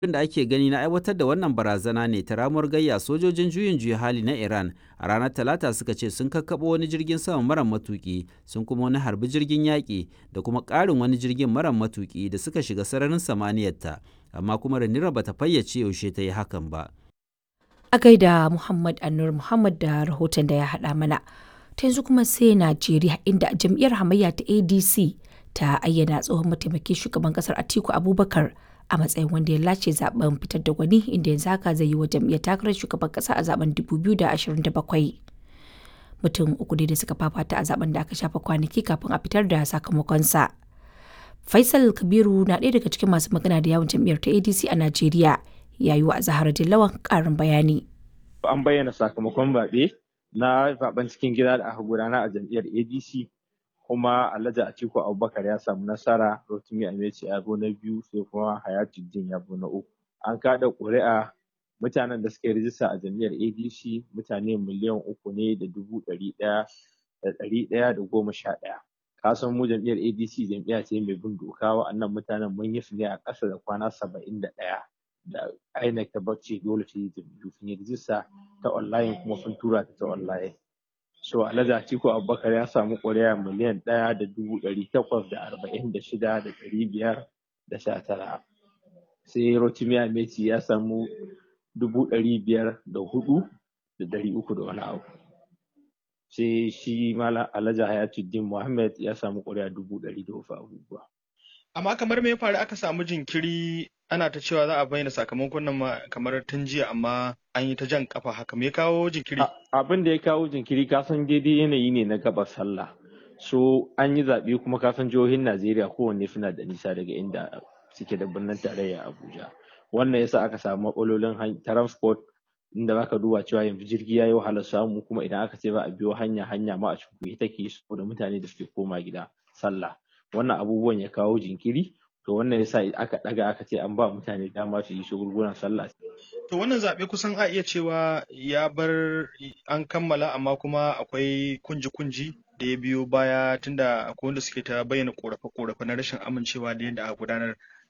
da ake gani na aiwatar da wannan barazana ne ta ramuwar gayya sojojin juyin juya hali na Iran a ranar Talata suka ce sun kakkaɓo wani jirgin sama mara matuƙi sun kuma wani harbi jirgin yaƙi da kuma ƙarin wani jirgin mara matuƙi da suka shiga sararin samaniyarta amma kuma Ranira bata fayyace yaushe ta yi hakan ba. A gaida Muhammad Anur Muhammad da rahoton da ya haɗa mana. Ta yanzu kuma sai Najeriya inda jam'iyyar hamayya ta ADC ta ayyana tsohon mataimakin shugaban kasar Atiku Abubakar a matsayin wanda ya lace zaben fitar da gwani inda yanzu haka zai yi wa jam'iyyar takarar shugaban kasa a zaben 2027. Mutum uku ne da suka fafata a zaben da aka shafa kwanaki kafin a fitar da sakamakonsa. Faisal Kabiru na ɗaya daga cikin masu magana da yawon jam'iyyar ta ADC a Najeriya ya yi wa Zahara Dillawan ƙarin bayani. An bayyana sakamakon zaɓe na zaben cikin gida da aka gudana a jam'iyyar ADC kuma Alhaji Atiku Abubakar ya samu nasara Rotimi Ameci ya zo na biyu sai kuma Hayatuddin ya zo na uku. An kada ƙuri'a mutanen da suka yi rijista a jam'iyyar ADC mutane miliyan uku ne da dubu ɗari ɗaya da ɗari ɗaya da goma sha ɗaya. Ka san mu jam'iyyar ADC jam'iyya ce mai bin doka wa'annan mutanen mun yi su ne a ƙasa da kwana saba'in da ɗaya. Da INEC ta bacci dole ta yi jam'iyyu sun yi rijista ta online kuma sun tura ta ta online. so alhaji atiku abubakar ya samu ƙuri'a miliyan ɗaya da dubu ɗari takwas da arba'in da shida da ɗari biyar da sha tara sai rotimi ameti ya samu dubu ɗari biyar da hudu da ɗari uku da wani abu sai shi malam alhaji hayatuddin muhammad ya samu ƙuri'a dubu ɗari da wasu abubuwa amma kamar me ya faru aka samu jinkiri ana ta cewa za a bayyana sakamakon nan kamar tun jiya amma an yi ta jan kafa haka me ya kawo jinkiri abin da ya kawo jinkiri kasan daidai yanayi ne na gaba sallah so an yi zaɓe kuma kasan jihohin najeriya kowanne suna da nisa daga inda suke da birnin tarayya abuja wannan yasa aka samu matsalolin transport inda zaka duba cewa yanzu jirgi ya yi wahalar samu kuma idan aka ce ba a biyo hanya hanya ma a cikin take saboda mutane da suke koma gida sallah wannan abubuwan ya kawo jinkiri to wannan yasa aka daga aka ce an ba mutane dama su yi shagulgulan sallah to wannan zaɓe kusan a iya cewa ya bar an kammala amma kuma akwai kunji-kunji da ya biyo baya tunda akwai wanda suke ta bayyana korafe-korafe na rashin amincewa da yadda aka gudanar